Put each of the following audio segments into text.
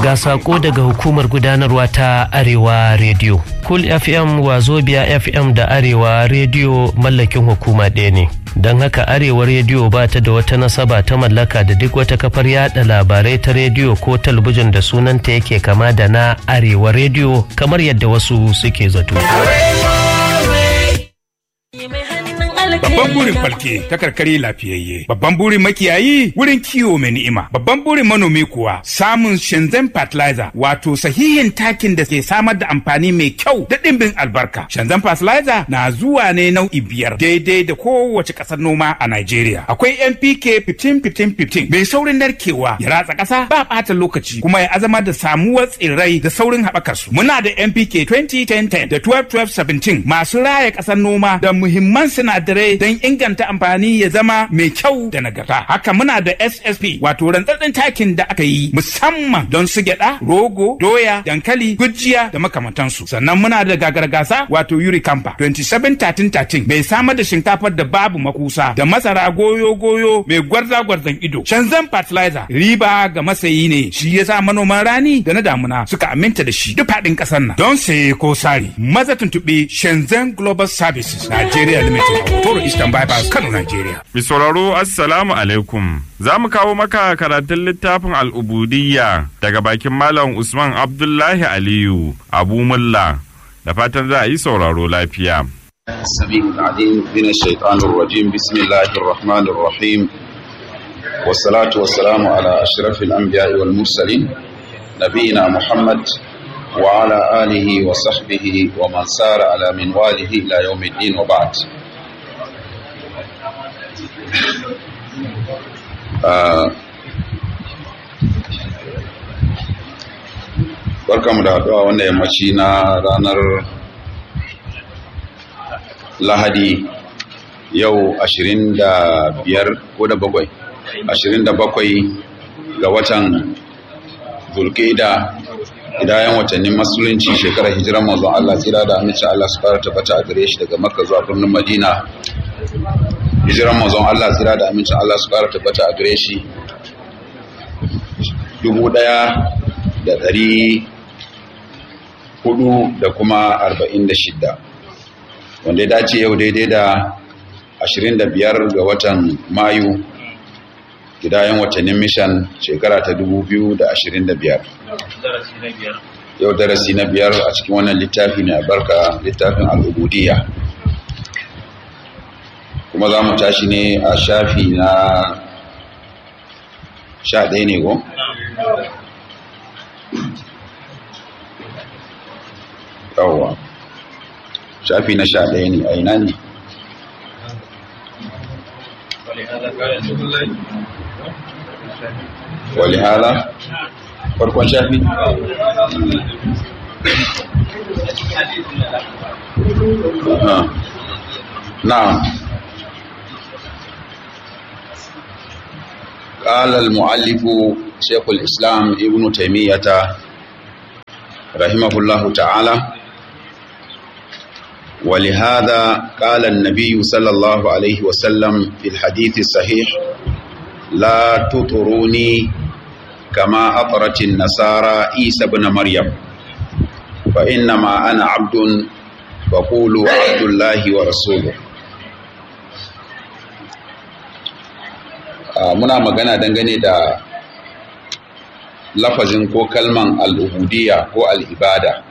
ga sako daga hukumar gudanarwa ta arewa radio cool fm wazobia fm da arewa radio mallakin hukuma ɗaya ne don haka arewa rediyo ba ta da wata nasaba ta mallaka da duk wata kafar yada labarai ta rediyo ko talabijin da sunanta yake kama da na arewa rediyo kamar yadda wasu suke zato. Babban burin falke ta karkare lafiyayye. Babban burin makiyayi wurin kiwo mai ni'ima. Babban burin manomi kuwa samun Shenzhen fertilizer wato sahihin takin da ke samar da amfani mai kyau da ɗimbin albarka. Shenzhen fertilizer na zuwa ne nau'i biyar daidai da kowace ƙasar noma a Najeriya. Akwai NPK 15-15-15 mai saurin narkewa ya ratsa ƙasa ba ɓata lokaci kuma ya azama da samuwar tsirrai da saurin haɓakar su. Muna da NPK 20-10-10 da 12-12-17 masu raya ƙasar noma da muhimman sinadarai don inganta amfani ya zama mai kyau da nagarta. Haka muna da SSP wato rantsatsen takin da aka yi musamman don su gyada, rogo, doya, dankali, gujiya da makamantansu. Sannan muna da gagargasa wato Yurikampa 2713 mai samar da shinkafar da babu makusa da masara goyo-goyo mai gwarza-gwarzan ido. Shanzan fertilizer riba ga masayi ne shi ya sa manoman rani da na damuna suka aminta da shi duk faɗin ƙasar nan. Don saye ko sari maza tuntuɓe Shenzhen Global Services Nigeria Limited. Toro Eastern Bypass Kano, Nigeria. Mi sauraro Assalamu alaikum. Za mu kawo maka karatun littafin al'ubudiyya daga bakin Malam Usman Abdullahi Aliyu Abu Mulla da fatan za a yi sauraro lafiya. السميع العليم من الشيطان الرجيم بسم الله الرحمن الرحيم والصلاة والسلام على أشرف الأنبياء والمرسلين نبينا محمد وعلى آله وصحبه ومن سار على منواله إلى يوم الدين وبعد barkamu da haɗuwa wanda yammaci na ranar lahadi yau 25 ko da bakwai 27 ga watan zulkida idayen watannin musulunci shekarar hijiran mazan Allah tsira da amince Allah su fara tabbata a gare shi daga makka zuwa birnin madina hijiran mazan Allah tsira da amincin Allah su fara tabbata a gare shi dubu ɗaya da ɗari hudu da kuma arba'in da shidda wanda ya dace yau daidai da ashirin da biyar ga watan mayu gidayen watannin mishan shekara ta dubu biyu da ashirin da biyar yau darasi na biyar a cikin wannan littafi ne albarka littafin al'ubudiyya kuma za mu tashi ne a shafi na sha ɗaya ne ko? yawwa shafi na sha ɗaya ne a ina ne wali hala farkon shafi na'am قال المؤلف شيخ الإسلام ابن تيمية رحمه الله تعالى ولهذا قال النبي صلى الله عليه وسلم في الحديث الصحيح لا تطروني كما أطرت النصارى عيسى بن مريم فإنما أنا عبد فقولوا عبد الله ورسوله muna magana dangane da lafazin ko kalman al'ubudiyya ko al'ibada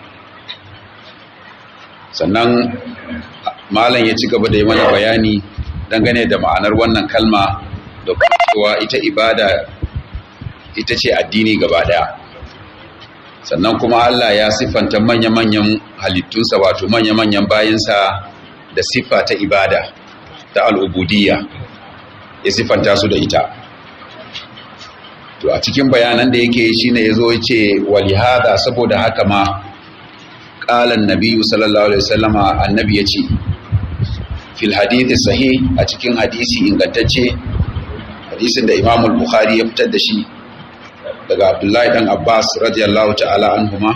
sannan malam ya ci gaba da yi mana bayani dangane da ma'anar wannan kalma da cewa ita ibada ita ce addini gaba daya sannan kuma Allah ya siffanta manya-manyan halittunsa wato manya-manyan bayansa da siffa ta ibada ta al'ubudiyya ya siffanta su da ita to a cikin bayanan da yake shi ne ya zo ya ce walihada saboda haka ma ƙalan nabiyu sallallahu alaihi wasallama annabi ya ce fil hadithi sahih a cikin hadisi ingantacce hadisin da imamul bukhari ya fitar da shi daga abdullahi dan abbas radiyallahu ta'ala anhuma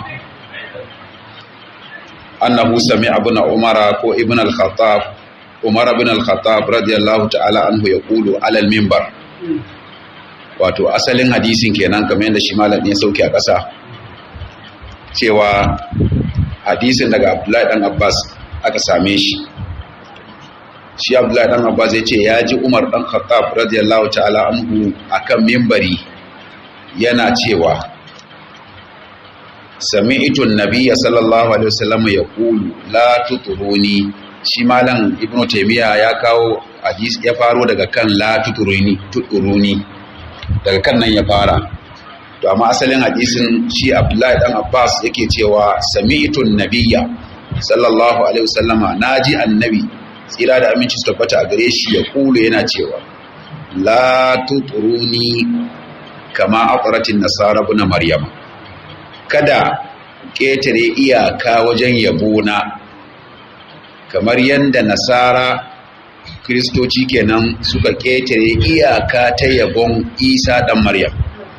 annahu sami abuna umara ko ibn al-khattab umar ibn al-khattab radiyallahu ta'ala anhu yaqulu ala al-minbar wato asalin hadisin kenan kamar yadda shi malam ne sauke a ƙasa cewa hadisin daga abdullahi dan abbas aka same shi shi abdullahi dan abbas ya ce ya ji umar dan khattab radiyallahu ta'ala anhu akan mimbari yana cewa sami'tu an-nabiyya sallallahu alaihi wasallam yaqulu la tuturuni shi malam ibnu taymiya ya kawo hadisi ya faro daga kan la tuturuni tuturuni daga kan nan ya fara to amma asalin hadisin shi abdullahi dan abbas yake cewa sami'tu an-nabiyya sallallahu alaihi wasallama naji annabi tsira da aminci su tabbata a gare shi ya kulu yana cewa la tuturuni kama aqratin nasara ibn maryam kada ketare iyaka wajen yabona kamar yanda nasara kristoci kenan suka ketare iyaka ta yabon isa dan maryam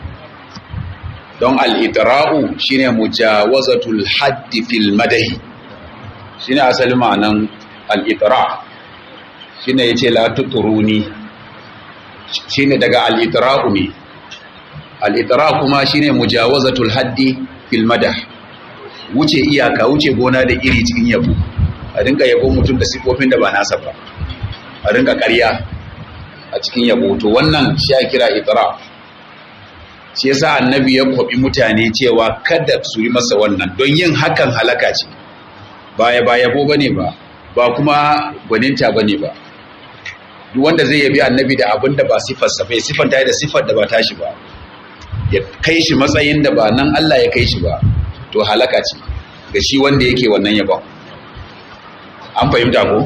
don al-itra'u shine mujawazatul haddi fil madahi shine asalin ma'anan al'itira shi ne ya ce latuturuni shi ne daga al'itira'u ne al'itira kuma shi ne mujawazatul haddi filmada wuce iyaka wuce gona da iri cikin yabo a rinka yabo mutum da sifofin da ba nasa ba a rinka karya a cikin yabo to wannan shi ya kira itira shi yasa annabi ya kwabi mutane cewa kada su yi masa wannan don yin hakan halaka ce baya ba yabo bane ba ba kuma gwaninta ba ne ba duk wanda zai yabi annabi da abin da ba siffarsa bai siffanta da siffar da ba tashi ba ya kai shi matsayin da ba nan Allah ya kai shi ba to halaka ce ga shi wanda yake wannan yabon an fahimta ko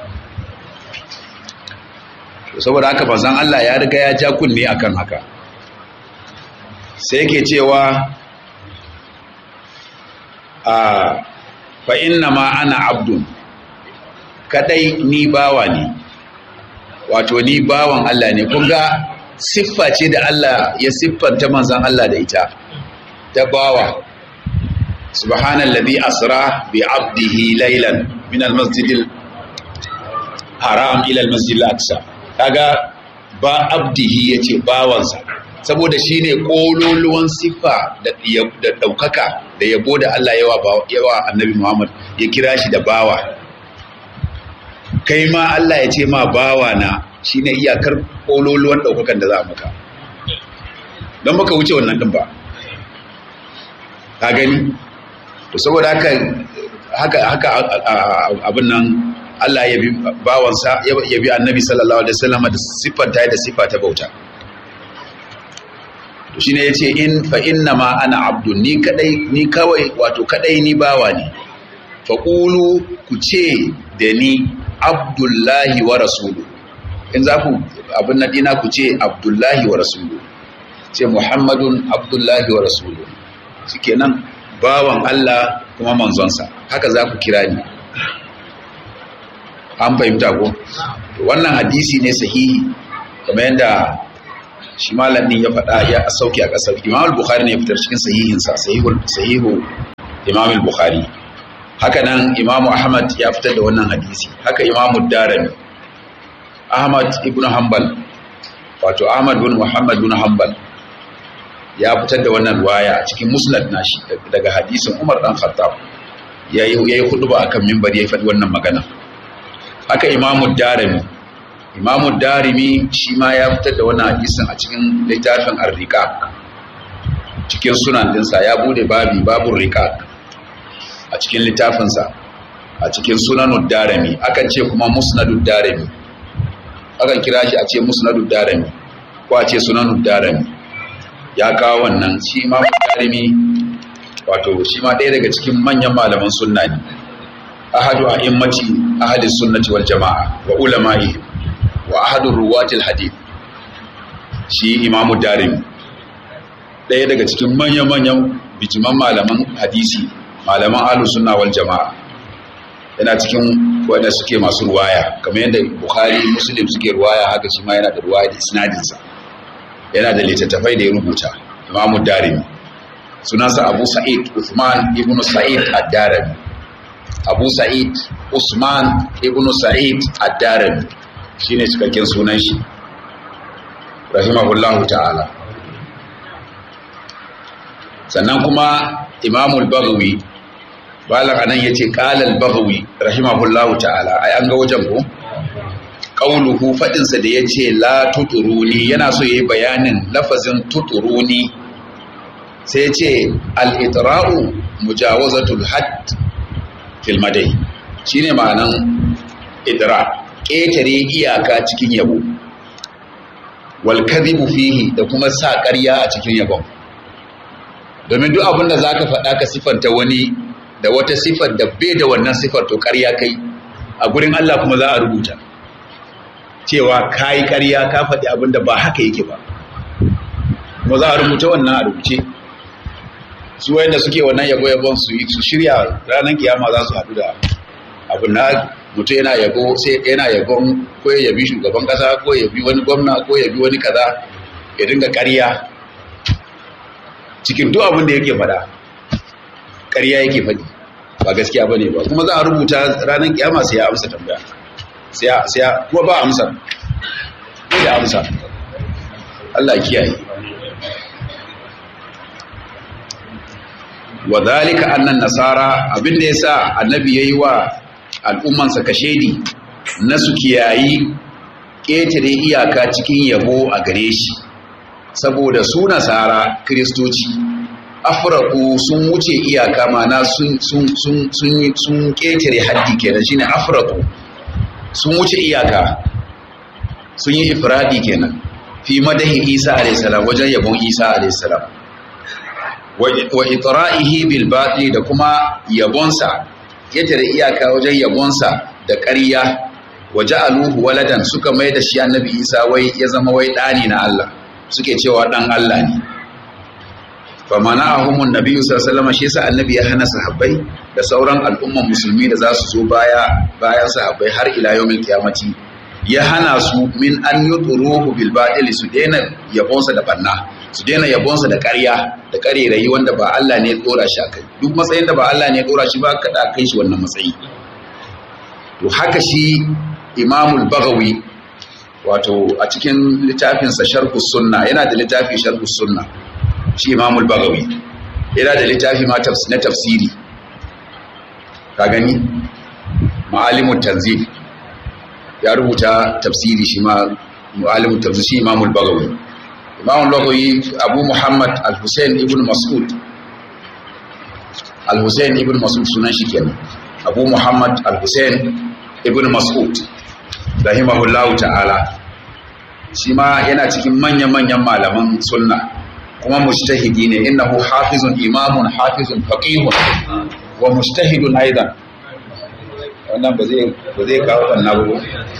saboda haka manzon Allah ya riga ya ja kunne akan haka sai yake cewa a fa inna ma ana abdun kadai ni bawa ne wato ni bawan Allah ne kun ga siffa ce da Allah ya siffanta manzon Allah da ita ta bawa subhanallazi asra bi abdihi laylan min almasjidil haram ila almasjidil aqsa kaga ba abdihi yace bawansa saboda shine kololuwan siffa da da daukaka da yabo da Allah yawa yawa annabi Muhammad ya kira shi da bawa kai ma Allah ya ce ma bawa na shi ne iyakar ƙololuwan ɗaukakan da za a maka don maka wuce wannan ɗin ba ka gani to saboda haka haka haka abin nan Allah ya bi bawansa ya bi annabi sallallahu alaihi wasallam da siffar ta da siffa ta bauta to shine yace in fa inna ma ana abdun ni kadai ni kawai wato kadai ni bawa ne fa qulu ku ce da ni abdullahi wa rasulu in za ku abin na dina ku ce abdullahi wa rasulu ce muhammadun abdullahi wa rasulu shikenan bawan Allah kuma manzonsa haka za ku kira ni an fahimta ko wannan hadisi ne sahihi kamar yadda shi malamin ya faɗa ya sauke a ƙasar imam al-bukhari ne ya fitar cikin sahihinsa sahihu imam al-bukhari haka nan imamu ahmad ya fitar da wannan hadisi haka imamu darami ahmad ibn hanbal wato ahmad bin muhammad bin hanbal ya fitar da wannan waya a cikin musnad nashi daga hadisin umar dan khattab yayi yayi huduba akan minbar yayi faɗi wannan magana haka imamu darimi imamu darimi shi ma ya fitar da wannan hadisin a cikin littafin ar-riqaq cikin sunan dinsa ya bude babi babur riqaq a cikin littafinsa a cikin sunanud darami akan ce kuma musnadud darami akan kira shi a ce musnadud darami ko a ce sunanud darami ya kawo wannan shi ma darami wato shi ma ɗaya daga cikin manyan malaman sunna ne ahadu a immati ahadis sunnati wal jama'a wa ulama'i wa ahadu ruwatil hadith shi imamu darimi ɗaya daga cikin manyan-manyan bijiman malaman hadisi malaman ahlus sunna wal jama'a yana cikin wanda suke masu ruwaya kamar yadda bukhari muslim suke ruwaya haka shi ma yana da ruwaya da isnadinsa yana da littattafai da ya rubuta imamu darimi sunansa abu sa'id usman ibnu sa'id ad-darimi abu sa'id usman ibnu sa'id ad-darimi shine cikakken sunan shi rahimahullahu ta'ala sannan kuma imamul bagawi balan anan yace qala al-bagawi rahimahullahu ta'ala ai an ga wajen ko qauluhu fadin sa da yace la tuturuni yana so yayi bayanin lafazin tuturuni sai yace al-itra'u mujawazatul hadd fil madai shine ma'anan idra ƙetare iyaka cikin yabo wal kadhibu fihi da kuma sa ƙarya a cikin yabon domin duk abin da zaka faɗa ka sifanta wani da wata sifar da bai da wannan sifar to ƙarya kai a gurin Allah kuma za a rubuta cewa kai ƙarya ka faɗi abin da ba haka yake ba kuma za a rubuta wannan a rubuce su wayanda suke wannan yabo yabon su su shirya ranar kiyama za su haɗu da abin na mutum yana yabo sai yana yabon ko ya yabi shugaban kasa ko ya yabi wani gwamna ko ya yabi wani kaza ya dinga ƙarya cikin duk abin da yake faɗa ƙarya yake faɗi ba gaskiya ba ne ba kuma za a rubuta ranar kiyama sai ya amsa tambaya sai ya kuma ba amsa ko da amsa Allah kiyaye wa zalika annan nasara abin da yasa annabi yayi wa al'ummansa kashedi na su kiyayi ƙetare iyaka cikin yabo a gare shi saboda su nasara kiristoci afraku sun wuce iyaka mana sun sun sun sun sun ƙetare haddi kenan shine afraku sun wuce iyaka sun yi ifradi kenan fi madahi isa alayhi salam wajen yabon isa alayhi salam wa itra'ihi bil batil da kuma yabonsa ƙetare iyaka wajen yabonsa da ƙarya wa ja'aluhu waladan suka mai da shi annabi isa wai ya zama wai ɗani na Allah suke cewa ɗan Allah ne fa mana'ahumun nabiyyu sallallahu alaihi shi yasa annabi ya hana sahabbai da sauran al'umman musulmi da za su zo baya bayan sahabbai har ila yawmil qiyamati ya hana su min an yutruhu bil batil su daina yabonsa da banna su daina yabonsa da ƙarya da ƙarerayi wanda ba Allah ne ya dora shi akai duk matsayin da ba Allah ne ya dora shi ba kada kai shi wannan matsayi to haka shi Imamul Baghawi wato a cikin littafinsa Sharh Sunna yana da littafi Sharh Sunna shi Imamul Baghawi yana da littafi ma na tafsiri ka gani Ma'alimut Tanzil ya rubuta tafsiri shi ma Ma'alimut Tanzil shi Imamul Baghawi Imamul Baghawi Abu Muhammad Al-Husayn ibn Mas'ud Al-Husayn ibn Mas'ud sunan shi kenan Abu Muhammad Al-Husayn ibn Mas'ud rahimahullahu ta'ala shi ma yana cikin manyan-manyan malaman sunna kuma mujtahidi ne innahu hafizun imamun hafizun faqihun wa mujtahidun aidan wannan ba zai ba zai kawo wannan ba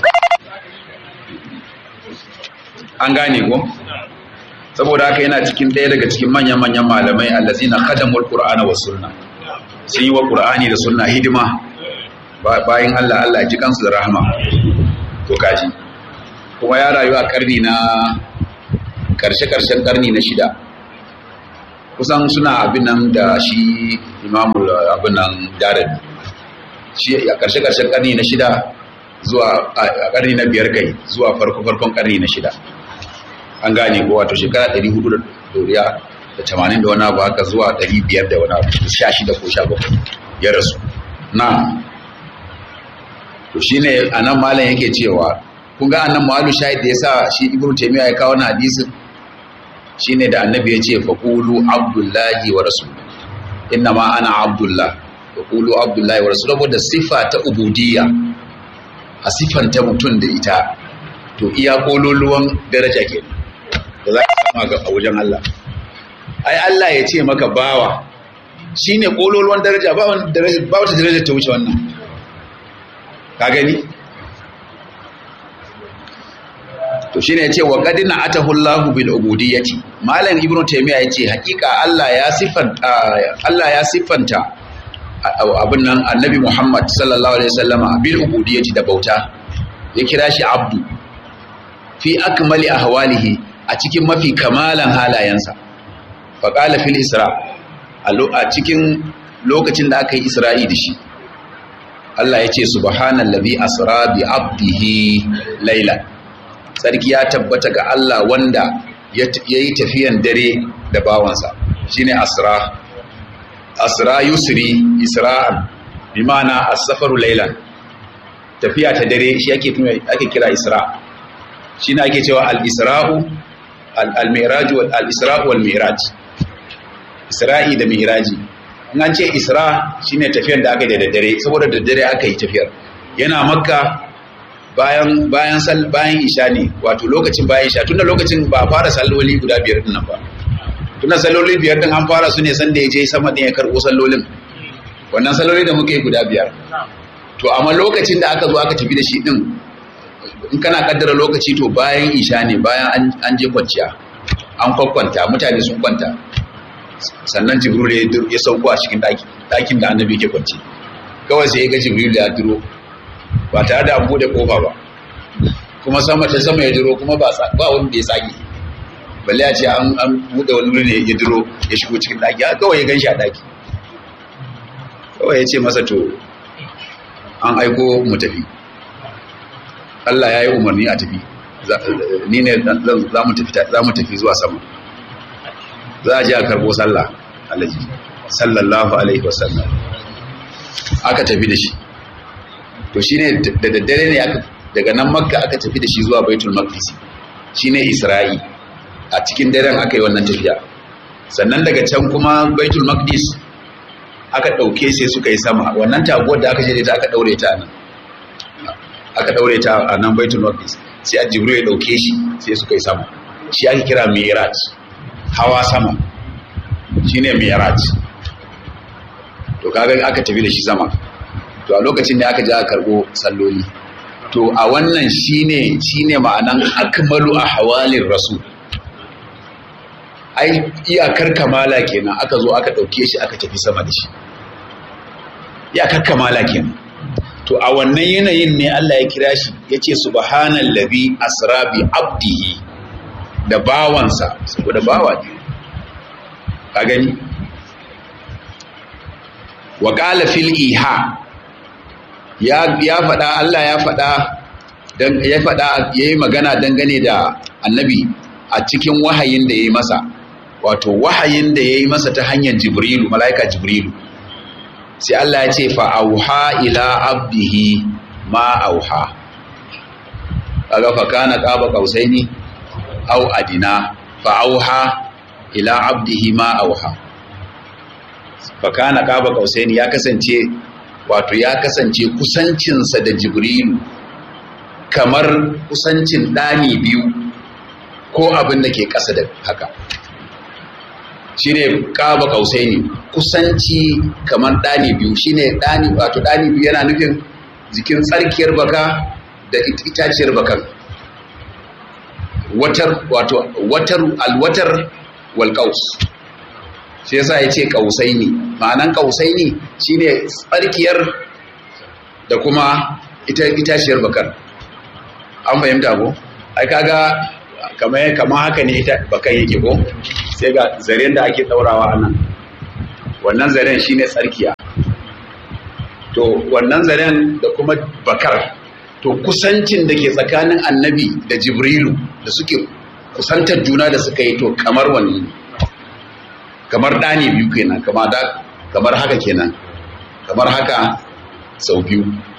an gane ko saboda haka yana cikin ɗaya daga cikin manyan-manyan malamai allazina khadamul qur'ana was sunna sun yi wa qur'ani da sunna hidima bayan Allah Allah ji kansu da rahama to kaji kuma ya rayu a karni na karshe-karshen karni na shida kusan suna abin nan da shi imamu abin nan darabi shi a karshe-karshen karni na shida zuwa a karni na biyar kai zuwa farko-farkon karni na shida an gane ko wato shekara 400 da doriya da 80 da wani abu haka zuwa 500 da wani abu 16 ko 17 ya rasu na to shine anan malam yake cewa kun ga annan malu shahid da yasa shi ibnu taymiya ya kawo wannan hadisin shine da annabi ya ce faqulu abdullahi wa rasul inna ma ana abdullah faqulu abdullahi wa rasul saboda sifa ta ubudiyya a sifanta mutum da ita to iya kololuwan daraja ke da za ka sama ga a wajen Allah ai Allah ya ce maka bawa shine kololuwan daraja ba wata daraja ta wuce wannan ka gani to shine yace wa qadina atahu Allahu bil ubudiyyati malam ibnu taymiya yace hakika Allah ya sifanta Allah ya sifanta abin nan annabi Muhammad sallallahu alaihi wasallama bil ubudiyyati da bauta ya kira shi abdu fi akmali ahwalihi a cikin mafi kamalan halayensa fa qala fil isra a cikin lokacin da aka yi isra'i da shi Allah ya ce subhanallazi asra bi abdihi laila sarki ya tabbata ga Allah wanda ya yi tafiyan dare da bawansa shine asra asra yusri isra'an bi ma'ana as-safaru laylan tafiya ta dare shi ake ake kira isra shine ake cewa al-isra'u al-mi'raj wal al-isra'u wal mi'raj isra'i da mi'raji in an ce isra shine tafiyar da aka yi da daddare saboda daddare aka yi tafiyar yana makka bayan bayan sal bayan isha ne wato lokacin bayan isha tunda lokacin ba a fara salloli guda biyar din nan ba tunda salloli biyar din an fara su ne san da ya je sama din ya karbo sallolin wannan salloli da muke guda biyar to amma lokacin da aka zo aka tafi da shi din in kana kaddara lokaci to bayan isha ne bayan an je kwanciya an kwakwanta mutane sun kwanta sannan jibril ya sauko a cikin ɗakin da annabi ke kwanci kawai sai ya ga jibril ya duro ba tare da an bude kofa ba kuma sama ta sama ya duro kuma ba ba wanda ya tsage balle ya ce an an bude wani wuri ne ya duro ya shigo cikin ɗaki kawai ya gan shi a ɗaki kawai ya ce masa to an aiko mu tafi Allah ya yi umarni a tafi ni ne za mu tafi zuwa sama za a ji a karbo sallah alaji sallallahu alaihi wasallam aka tafi da shi to shine da daddare ne aka daga nan makka aka tafi da shi zuwa baitul maqdis shine isra'i a cikin daren aka yi wannan tafiya sannan daga can kuma baitul maqdis aka dauke sai suka yi sama wannan taguwar da aka je ta aka daure ta nan aka daure ta a nan baitul maqdis sai a jibril ya dauke shi sai suka yi sama shi ake kira mi'raj hawa sama shine mi'raj to kaga aka tafi da shi sama to a lokacin da aka je aka karbo salloli to a wannan shine shine ma'anan akmalu ahwalir rasul ai iyakar kamala kenan aka zo aka dauke shi aka tafi sama da shi iyakar kamala kenan to a wannan yanayin ne Allah ya kira shi yace subhanallazi asra bi abdihi da bawansa saboda bawa ne ka gani wa qala fil iha ya ya faɗa Allah ya faɗa dan ya faɗa yayi magana dangane da annabi a cikin wahayin da yayi masa wato wahayin da yayi masa ta hanyar jibrilu malaika jibrilu sai Allah ya ce fa auha ila abdihi ma auha kaga fa kana qaba qausaini aw adina fa auha ila abdihi ma auha fa kana qaba qausaini ya kasance wato ya kasance kusancinsa da jibrilu kamar kusancin ɗani biyu ko abin da ke ƙasa da haka shi ne ƙaba ƙausai ne kusanci kamar ɗani biyu shi ne ɗani wato ɗani biyu yana nufin jikin tsarkiyar baka da itaciyar bakan watar wato watar alwatar walƙaus shi yasa ya ce ƙausai ne ma'anan ƙausai ne shi ne tsarkiyar da kuma itaciyar bakar an fahimta ko ai kaga kamar kamar haka ne ita bakan yake ko sai ga zaren da ake daurawa anan wannan zaren shine tsarkiya to wannan zaren da kuma bakar to kusancin da ke tsakanin annabi da jibrilu da suke kusantar juna da suka yi to kamar wannan kamar ɗani biyu kenan kamar da kamar haka kenan kamar haka sau biyu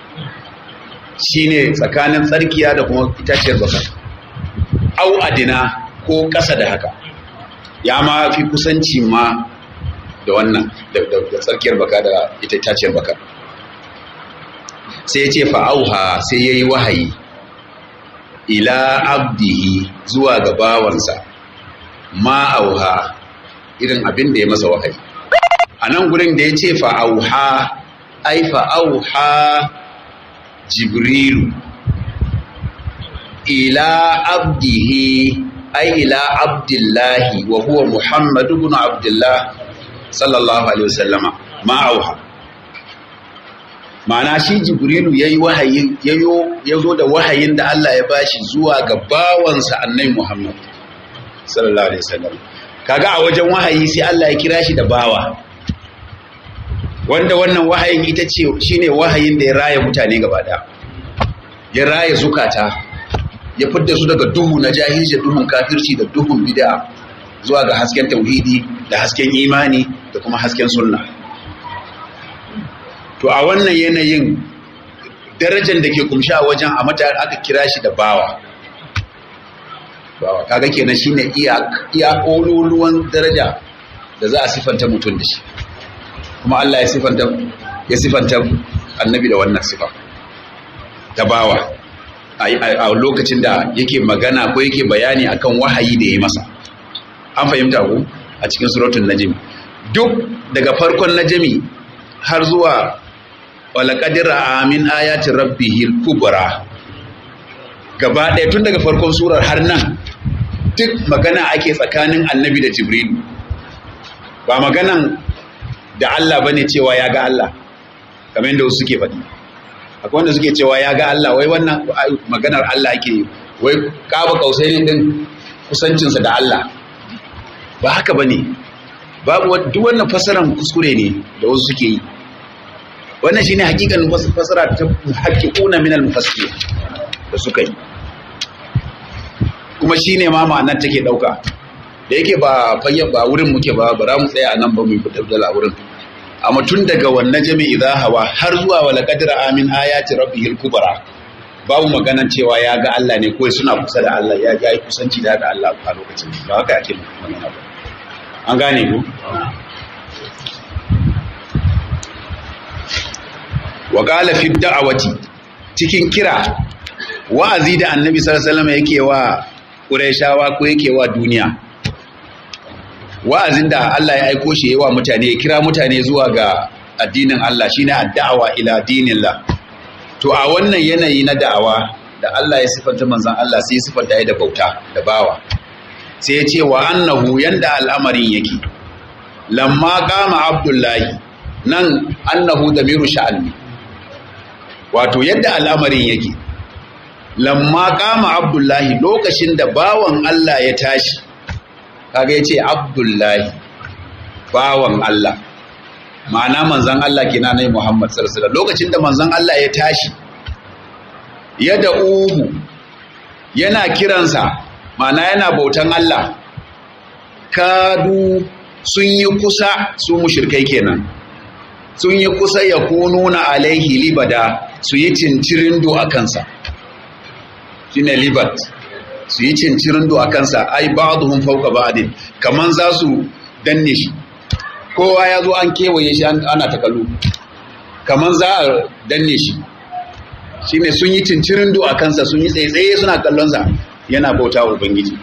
shine tsakanin tsarkiya da kuma itaciyar bakar au adina ko ƙasa da haka ya ma fi kusanci ma da wannan da tsarkiyar baka da ita itaciyar baka sai ya ce fa'auha sai ya yi wahayi ila abdihi zuwa ga bawansa ma'auha irin abin da ya masa wahayi a nan gurin da ya ce fa'auha ai fa'auha jibrilu ila abdihi ai ila abdullahi wa huwa muhammadu ibn abdullah sallallahu alaihi wasallama ma auha ma'ana shi jibrilu yayi wahayi yayo yazo da wahayin da Allah ya bashi zuwa ga bawansa annabi muhammad sallallahu alaihi wasallam kaga a wajen wahayi sai Allah ya kira shi da bawa wanda wannan wahayin ita ce shine wahayin da ya raya mutane gaba daya ya raya zukata ya fidda su daga duhu na jahilci duhun kafirci da duhun bid'a zuwa ga hasken tauhidi da hasken imani da kuma hasken sunna to a wannan yanayin darajar da ke kumshi a wajen a mata aka kira shi da bawa bawa kaga kenan shine iya iya ololuwan daraja da za a sifanta mutum da shi kuma Allah ya sifanta ya sifanta annabi da wannan sifa ta bawa a lokacin da yake magana ko yake bayani akan wahayi da ya masa an fahimta ku a cikin suratul najm duk daga farkon najmi har zuwa walaqadira amin ayati rabbihil kubra gaba ɗaya tun daga farkon surar har nan duk magana ake tsakanin annabi da jibril ba maganan da Allah bane cewa ya ga Allah kamar yadda wasu suke faɗi akwai wanda suke cewa ya ga Allah wai wannan maganar Allah ake wai kaba kausai ne din kusancinsa da Allah ba haka bane babu duk wannan fasaran kuskure ne da wasu suke yi wannan shine hakikan fasara ta haqiquna min al-mufassirin da suka yi kuma shine ma ma'anar take dauka da yake ba fayyan ba wurin muke ba bara mu tsaya nan ba mu fitar da wurin amma tun daga wannan jami'i idza hawa har zuwa wala qadra amin ayati rabbihil kubra babu maganan cewa ya ga Allah ne kawai suna kusa da Allah ya ga kusanci da ga Allah a lokacin ba haka yake magana ba an gane ku wa qala fi da'awati cikin kira wa'azi da annabi sallallahu alaihi wasallam yake wa qurayshawa ko yake wa duniya wa'azin da Allah ya aiko shi yawa mutane ya kira mutane zuwa ga addinin Allah shine addawa ila dinillah to a wannan yanayi na da'awa da Allah ya sifanta manzon Allah sai ya sifanta da bauta da bawa sai ya ce wa annahu yanda al'amarin yake lamma qama abdullahi nan annahu damiru sha'ani wato yadda al'amarin yake lamma qama abdullahi lokacin da bawan Allah ya tashi kaga ya ce abdullahi bawan Allah ma'ana manzan Allah kina nai Muhammad sallallahu lokacin da manzan Allah ya tashi ya da uhu yana kiransa ma'ana yana bautan Allah kadu sun yi kusa su mushrikai kenan sun yi kusa ya kununa alaihi libada su yi cincirindo a kansa shine libat su yi cincirin a kansa ai ba'dhum fawqa ba'din kaman za su danne shi kowa ya zo an kewaye shi ana ta kallo kaman za a danne shi shine sun yi cincirin a kansa sun yi tsaye suna kallon sa yana bauta wa ubangiji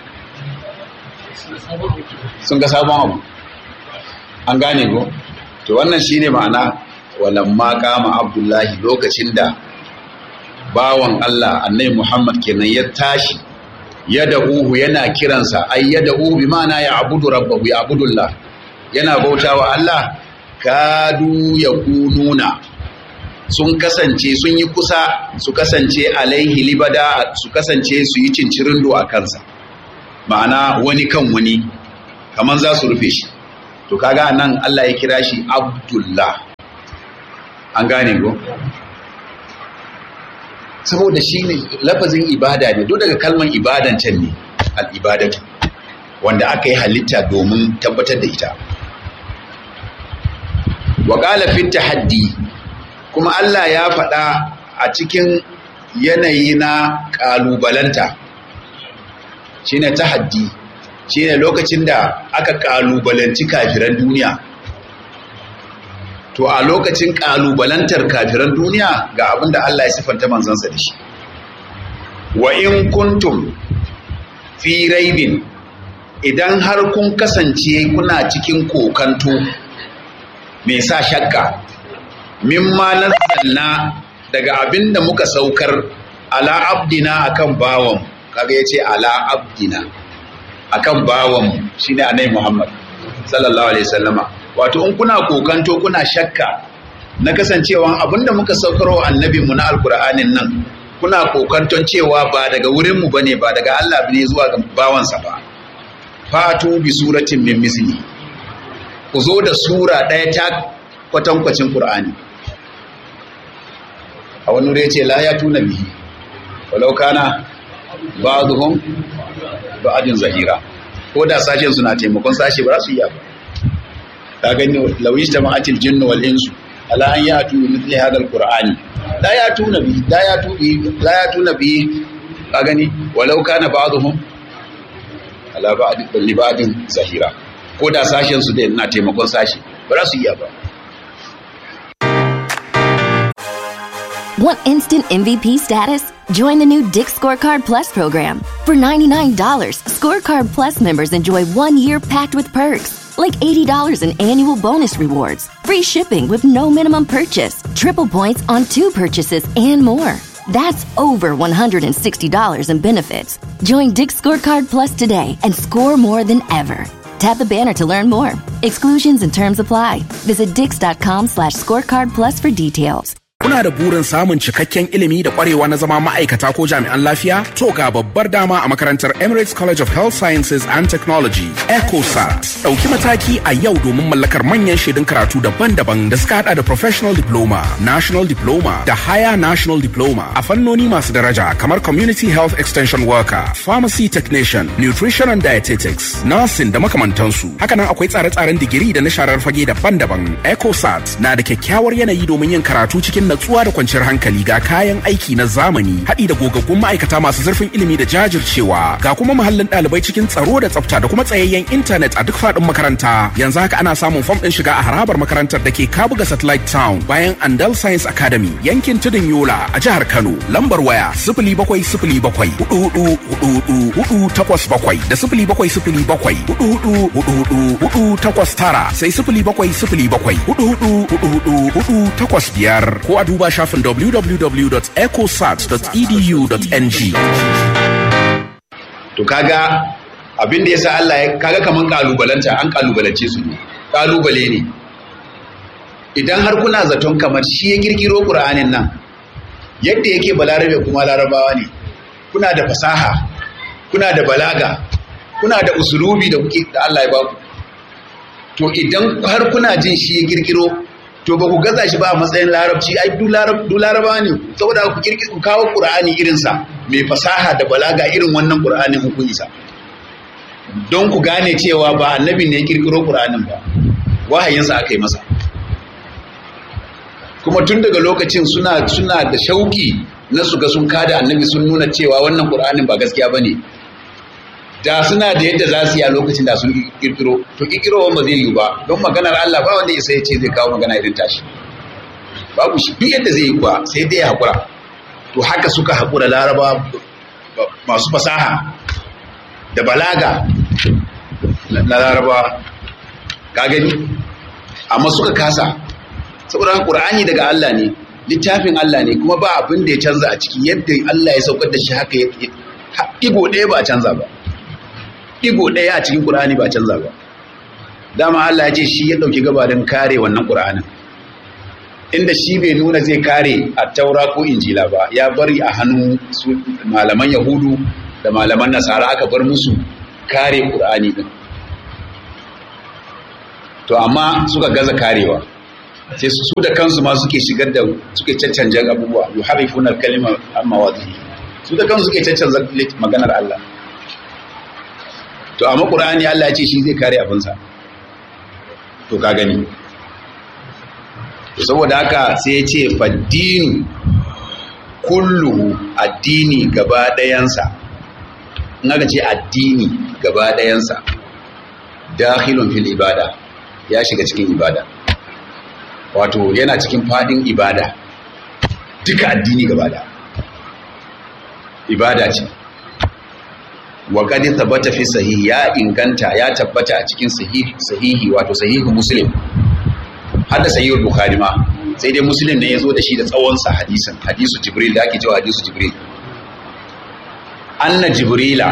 sun ga sabon abu an gane ko to wannan shine ma'ana walamma kama abdullahi lokacin da bawan Allah annai Muhammad kenan ya tashi yad'uhu yana kiransa ay yad'u bi ma'ana ya abudu rabbahu ya abudullah yana bautawa Allah kadu yakununa sun kasance sun yi kusa su kasance alaihi libada su kasance su yi cincirindo a kansa ma'ana wani kan wani kaman za su rufe shi to kaga nan Allah ya kira shi abdullah an gane ko saboda shi ne lafazin ibada ne duk daga kalman ibadan can ne al'ibadatu wanda aka yi halitta domin tabbatar da ita waƙala fit haddi kuma Allah ya faɗa a cikin yanayi na ƙalubalanta shi ne tahaddi shi ne lokacin da aka ƙalubalanci kafiran duniya to a lokacin ƙalubalantar kafiran duniya ga abin da Allah ya siffanta manzansa da shi wa in kuntum fi raibin idan har kun kasance kuna cikin kokanto mai sa shakka mimma nazzalna daga abin da muka saukar ala abdina akan bawon kaga yace ala abdina akan bawon shine annabi Muhammad sallallahu alaihi wasallama wato in kuna kokanto kuna shakka na kasancewa abinda muka saukarwa annabinmu na alkur'anin nan kuna kokanton cewa ba daga wurinmu bane ba daga Allah ne zuwa ga bawansa ba fatu bi suratin min misli ku zo da sura ɗaya ta kwatankwacin qur'ani a wani wuri yace la ya tuna bihi walau kana ba'dhum ba'din zahira ko da sashen suna taimakon sashe ba za su iya ba ka gani lawish ta ma'atil jinnu wal insu ala an yatu bi mithli hadha alqur'ani la yatuna bi la yatu bi la yatuna bi ka gani walau kana ba'dhum ala ba'd li ba'din zahira ko da sashen su da na taimakon sashi ba za su iya ba Want instant MVP status? Join the new Dick Scorecard Plus program. For $99, Scorecard Plus members enjoy one year packed with perks, like $80 in annual bonus rewards, free shipping with no minimum purchase, triple points on two purchases, and more. That's over $160 in benefits. Join Dick Scorecard Plus today and score more than ever. Tap the banner to learn more. Exclusions and terms apply. Visit dix.com slash scorecard plus for details. Kuna da burin samun cikakken ilimi da kwarewa na zama ma'aikata ko jami'an lafiya? To ga babbar dama a makarantar Emirates College of Health Sciences and Technology, ECOSAT. Ɗauki mataki a yau domin mallakar manyan shaidun karatu daban-daban da suka hada da Professional Diploma, National Diploma da Higher National Diploma a fannoni masu daraja kamar Community Health Extension Worker, Pharmacy Technician, Nutrition and Dietetics, Nursing da makamantansu. Hakanan akwai tsare-tsaren digiri da na sharar fage daban-daban. ECOSAT na da kyakkyawar yanayi domin yin karatu cikin natsuwa da kwanciyar hankali ga kayan aiki na zamani haɗi da gogaggun ma'aikata masu zurfin ilimi da jajircewa ga kuma muhallin ɗalibai cikin tsaro da tsafta da kuma tsayayyen intanet a duk faɗin makaranta yanzu haka ana samun fam ɗin shiga a harabar makarantar da ke kabuga satellite town bayan andal science academy yankin tudun yola a jihar kano lambar waya sifili bakwai sifili bakwai hudu hudu hudu hudu hudu takwas bakwai da sifili bakwai sifili bakwai hudu hudu hudu hudu hudu takwas tara sai sifili bakwai sifili bakwai hudu hudu hudu hudu hudu takwas biyar ko a duba shafin www.ecosat.edu.ng. to kaga abin da yasa Allah ya kaga kaman kalubalanta an kalubalance su ne kalubale ne idan har kuna zaton kamar shi ya kirkiro Qur'anin nan yadda yake balarabe kuma larabawa ne kuna da fasaha kuna da balaga kuna da usulubi da kuke da Allah ya baku to idan har kuna jin shi ya kirkiro to ba ku gaza shi ba a matsayin larabci ai duk laraba ne saboda ku kirkiro ku kawo qur'ani irin sa mai fasaha da balaga irin wannan qur'anin ku isa don ku gane cewa ba annabi ne ya kirkiro qur'anin ba wahayin sa aka yi masa kuma tun daga lokacin suna suna da shauki na su ga sun kada annabi sun nuna cewa wannan qur'anin ba gaskiya bane da suna da yadda za su yi a lokacin da sun kirkiro to kirkiro ba zai yi ba don maganar Allah ba wanda isa ya ce zai kawo magana irin tashi babu shi duk yadda zai yi kuwa sai dai ya haƙura to haka suka haƙura laraba masu fasaha da balaga na laraba ka gani amma suka kasa saboda ƙur'ani daga Allah ne littafin Allah ne kuma ba abin da ya canza a ciki yadda Allah ya saukar da shi haka igo ɗaya ba a canza ba digo ɗaya a cikin ƙur'ani ba canza ba dama Allah ya ce shi ya ɗauki gabarin kare wannan ƙur'anin inda shi bai nuna zai kare a taura ko injila ba ya bari a hannun su malaman yahudu da malaman nasara aka bar musu kare ƙur'ani ɗin to amma suka gaza karewa sai su da kansu ma suke shigar da suke caccanjan abubuwa yuharifuna al-kalima amma wadhi su da kansu suke caccanza maganar Allah to amma ƙur'ani Allah ya ce shi zai kare abinsa to ka gani to saboda haka sai ya ce faddinu kullu addini gaba ɗayansa in aka ce addini gaba ɗayansa dakhilun fil ibada ya shiga cikin ibada wato yana cikin fadin ibada duka addini gaba da ibada ce wa qad thabata fi sahihi ya inganta ya tabbata a cikin sahihi sahihi wato sahihu muslim har da sahihul bukhari ma sai dai muslim ne yazo da shi da tsawon sa hadisin hadisu jibril da ake cewa hadisu jibril anna jibrila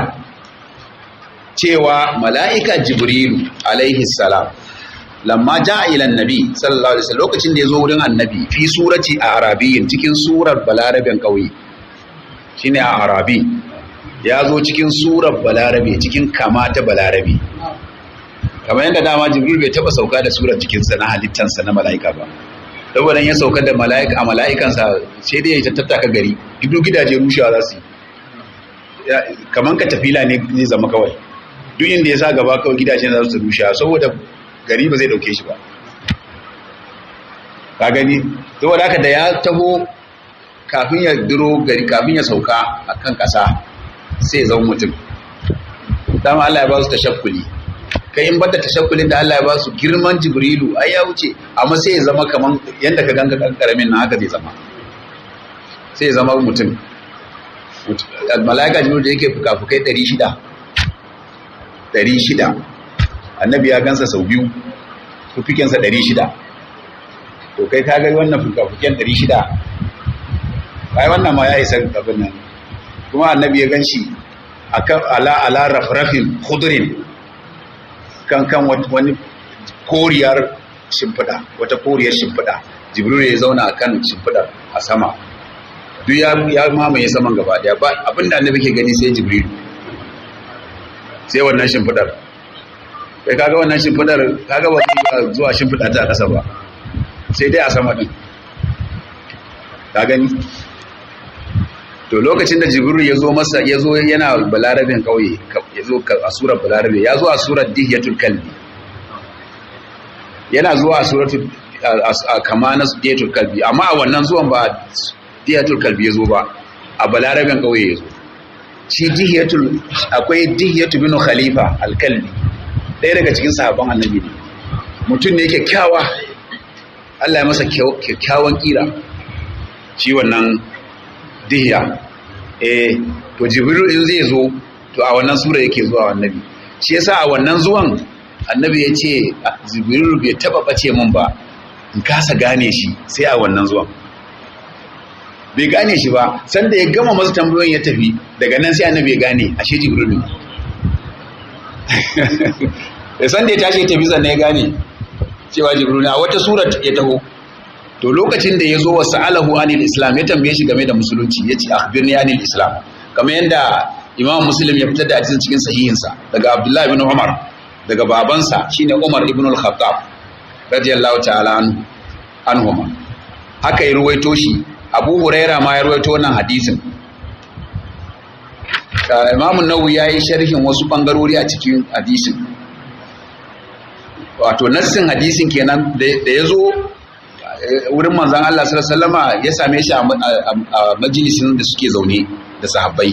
cewa mala'ika jibrilu alaihi salam lamma ja'a ila annabi sallallahu alaihi wasallam lokacin da yazo wurin annabi fi surati a arabiyyin cikin surar balarabin kauye shine a arabi ya zo cikin surar balarabe cikin kama ta balarabe kamar yadda dama jibril bai taba sauka da surar jikinsa na halittansa na mala'ika ba saboda ya sauka da mala'ika a mala'ikansa sai dai ya tattaka gari duk gidaje rushewa za su yi kamar ka tafila ne zai zama kawai duk inda ya sa gaba kawai gidajen za su rushewa saboda gari ba zai dauke shi ba ka gani saboda haka da ya taho kafin ya duro gari kafin ya sauka a kan ƙasa sai ya zama mutum dama Allah ya ba su tashakkuli kai in bada tashakkulin da Allah ya ba su girman jibrilu ai ya wuce amma sai ya zama kaman yanda ka ganga karamin nan haka zai zama sai ya zama mutum malaika jibril da yake fukafukai 600 600 annabi ya gansa sau biyu fufikensa 600 to kai ka ga wannan fukafuken 600 ai wannan ma ya isa abin nan kuma annabi ya ganshi akan ala ala rafrafin khudrin kan kan wani koriyar shimfiɗa wata koriyar shimfiɗa jibril ya zauna akan shimfiɗa a sama duk ya ya mamaye saman gaba daya ba abinda annabi ke gani sai jibril sai wannan shimfiɗar kai kaga wannan shimfiɗar kaga ba zuwa shimfiɗa ta ƙasa ba sai dai a sama din ka gani to lokacin da jibril ya zo masa ya zo yana balarabin kauye ya zo a surar balarabe ya zo a surar dihiyatul kalbi yana zuwa a suratul kama na dihiyatul kalbi amma a wannan zuwan ba dihiyatul kalbi ya zo ba a balarabin kauye ya zo shi dihiyatul akwai dihiyatu bin khalifa alkalbi ɗaya daga cikin sahabban annabi ne mutum ne kyakkyawa Allah ya masa kyakkyawan kira shi wannan dihiya eh to jibril in zai zo to a wannan sura yake zuwa annabi shi yasa a wannan zuwan annabi ya ce jibril bai taba bace min ba in kasa gane shi sai a wannan zuwan bai gane shi ba sanda ya gama masa tambayoyin ya tafi daga nan sai annabi ya gane ashe jibril ne da sanda ya tashi ya tafi sannan ya gane cewa jibril ne a wata surat ya taho to lokacin da ya zo wa sa'alahu anil islam ya tambaye shi game da musulunci ya ce akhbirni anil islam kamar yadda imam muslim ya fitar da hadisin cikin sahihinsa daga abdullahi ibn umar daga babansa shine umar ibn al-khattab radiyallahu ta'ala anhuma haka ya ruwaito shi abu huraira ma ya ruwaito wannan hadisin imam an-nawawi yayi sharhin wasu bangarori a cikin hadisin wato nassin hadisin kenan da ya zo wurin manzan Allah sallama ya same shi a majalisin da suke zaune da sahabbai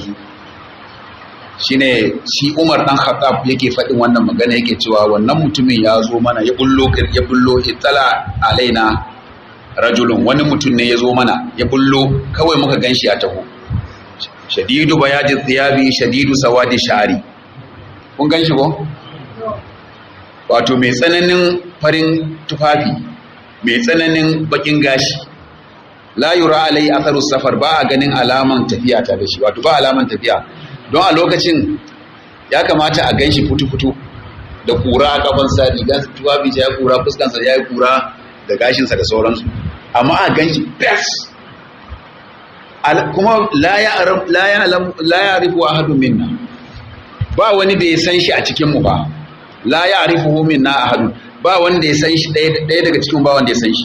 shine shi Umar dan Khattab yake faɗin wannan magana yake cewa wannan mutumin ya zo mana ya bullo ya bullo itala alaina rajulun wani mutum ne ya zo mana ya bullo kawai muka ganshi a taho shadidu bayadi thiyabi shadidu sawadi sha'ri kun ganshi ko wato mai tsananin farin tufafi mai tsananin bakin gashi la yura alai atharu safar ba a ganin alaman tafiya ta da shi wato ba alaman tafiya don a lokacin ya kamata a ganshi futu-futu da kura a kafansa rigar tuwabi ya kura fuskansa ya yi kura da gashinsa da sauransu amma a ganshi fes kuma la ya arifu ahadu minna ba wani da ya san shi a cikinmu ba la ya arifu minna ahadu ba wanda ya san shi ɗaya daga cikin ba wanda ya san shi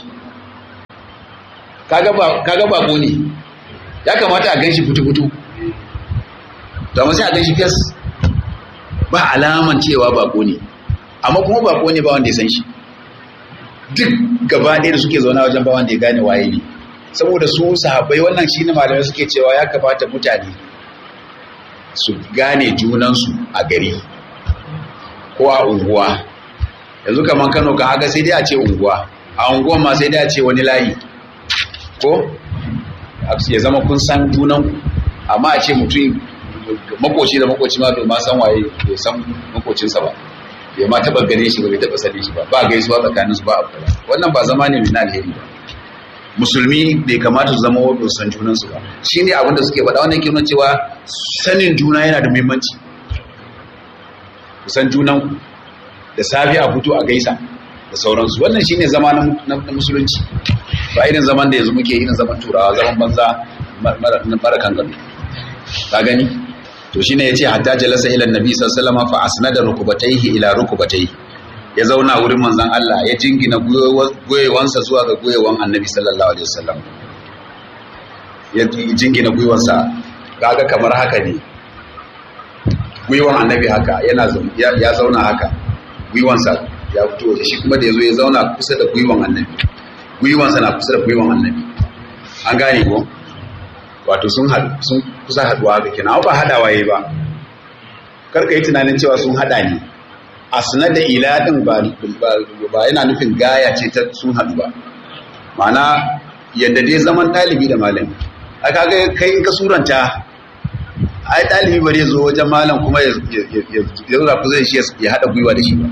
kaga bako ne ya kamata a gan shi fitu-fitu to amma sai a gan shi fes ba alaman cewa bako ne amma kuma bako ne ba wanda ya san shi duk gaba ɗaya da suke zauna wajen ba wanda ya gane waye ne saboda su sahabbai wannan shi ne malamai suke cewa ya kamata mutane su gane junansu a gari ko a unguwa yanzu kamar kano kan haka sai dai a ce unguwa a unguwan ma sai dai a ce wani layi ko ya zama kun san junanku amma a ce mutum makoci da makoci ma bai ma san waye bai san makocinsa ba bai ma taba gane shi ba bai taba sani shi ba ba gaisuwa tsakaninsu ba abu wannan ba zama ne mai alheri ba musulmi bai kamata su zama wadda san junansu ba shi ne abinda suke faɗa wannan ke nuna cewa sanin juna yana da muhimmanci ku san junan da safi a fito a gaisa da sauransu wannan shi ne zama na musulunci ba irin zaman da yanzu muke irin zaman turawa zaman banza mara kan gado ka gani to shine yace hatta jalasa ila annabi sallallahu alaihi wasallam fa asnada rukubatayhi ila rukubatayhi ya zauna wurin manzon Allah ya jingina goyewansa zuwa ga goyewan annabi sallallahu alaihi wasallam ya jingina gwiwansa kaga kamar haka ne gwiwan annabi haka yana ya zauna haka gwiwansa ya fito waje shi kuma da yazo ya zauna kusa da gwiwan annabi gwiwansa na kusa da gwiwan annabi an gane ko wato sun haɗu sun kusa haɗuwa ga kenan ba haɗawa yayi ba karka yi tunanin cewa sun haɗa ne a sanar da ila ɗin ba yana nufin gaya ce ta sun haɗu ba ma'ana yadda dai zaman ɗalibi da malami a kaga kai in ka suranta ai ɗalibi ba zai zo wajen malam kuma ya zaura ku zai shi ya haɗa gwiwa da shi ba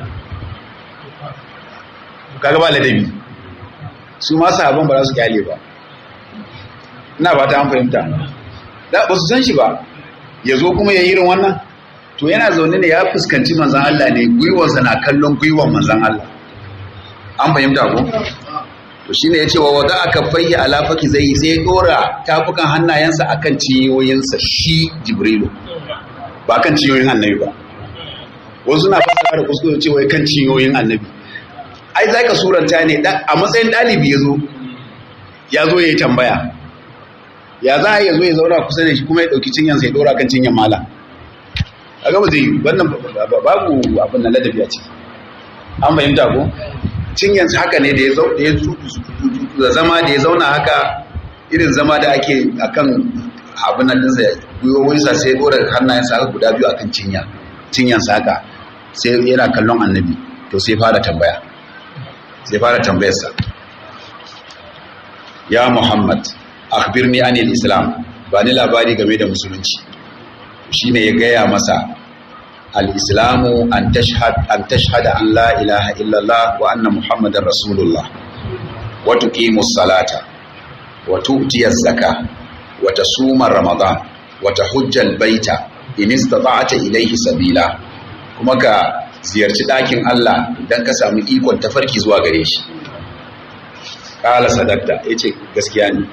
kaga ba ladabi su ma sahabban ba za su kyale ba ina ba ta an fahimta ba su san shi ba ya zo kuma ya yi irin wannan to yana zaune ne ya fuskanci manzan Allah ne gwiwarsa na kallon gwiwar manzan Allah an fahimta ko to shine yace wa wada aka fayya ala faki zai sai ya dora tafukan hannayensa akan ciyoyinsa shi jibrilu ba kan ciyoyin annabi ba wasu na fasara da kuskure cewa kan ciyoyin annabi ai za ka suranta ne a matsayin ɗalibi ya zo ya zo ya yi tambaya ya za a yi zo ya zauna kusa da shi kuma ya ɗauki cinyansa ya ɗora kan cinyan mala a gaba zai yi wannan babu abin na ladabi a ciki an fahimta ko cinyansa haka ne da ya zama da ya zauna haka irin zama da ake akan abin nan ɗinsa gwiwowinsa sai ya ɗora hannayensa haka guda biyu akan cinya cinyansa haka sai yana kallon annabi to sai fara tambaya sai fara tambayarsa ya muhammad akhbirni anil islam ba ni labari game da musulunci shine ya gaya masa al-islamu an tashhad an tashhada an la ilaha illallah wa anna muhammadar rasulullah wa tuqimus salata wa tu'tiyaz zaka wa tasuma ramadan wa tahujjal baita in istata'ta ilayhi sabila kuma ka ziyarci ɗakin Allah idan ka samu ikon tafarki zuwa gare shi ƙala sadakta ya ce gaskiya ne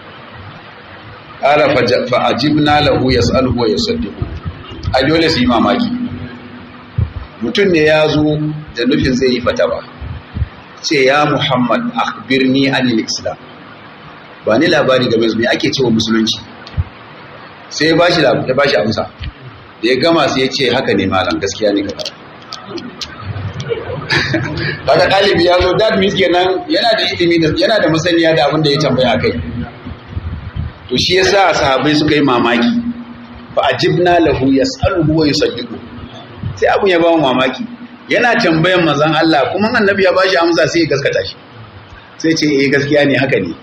ƙala fa'ajibna lahu ya tsalhu wa ya saddiku a dole su yi mamaki mutum ne ya zo da nufin zai yi fata ba ce ya muhammad akhbirni anil islam ba ni labari game me ake cewa musulunci sai ya ba shi amsa da ya gama sai ya ce haka ne malam gaskiya ne gaba Daga ɗalibi ya zo that means kenan yana da ilimi yana da masaniya da abin da ya tambaya kai to shi yasa sahabbai suka yi mamaki fa ajibna lahu yas'aluhu wa yusaddiqu sai abun ya ba mu mamaki yana tambayan manzon Allah kuma annabi ya bashi amsa sai ya gaskata shi sai ce eh gaskiya ne haka ne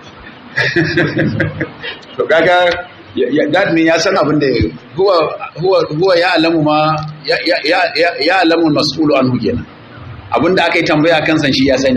to kaga that mean ya san abin da huwa huwa huwa ya alamu ma ya ya ya alamu mas'ulu anhu kenan abinda aka yi tambaya kan san shi ya sani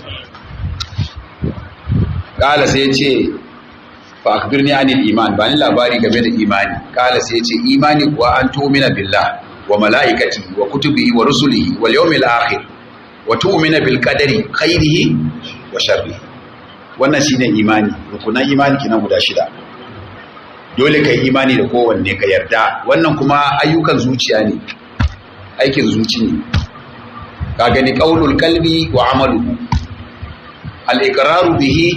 kala sai ya ce fa akbirni anil iman ba ni labari game da imani kala sai ya ce imani kuwa an tu'mina billah wa malaikati wa kutubihi wa rusulihi wal yawmil akhir wa tu'mina bil qadari khairihi wa sharrihi wannan shine imani rukunan imani kina guda shida dole kai imani da kowanne ka yarda wannan kuma ayyukan zuciya ne aikin zuci ne ka gani qaulul qalbi wa amaluhu al iqraru bihi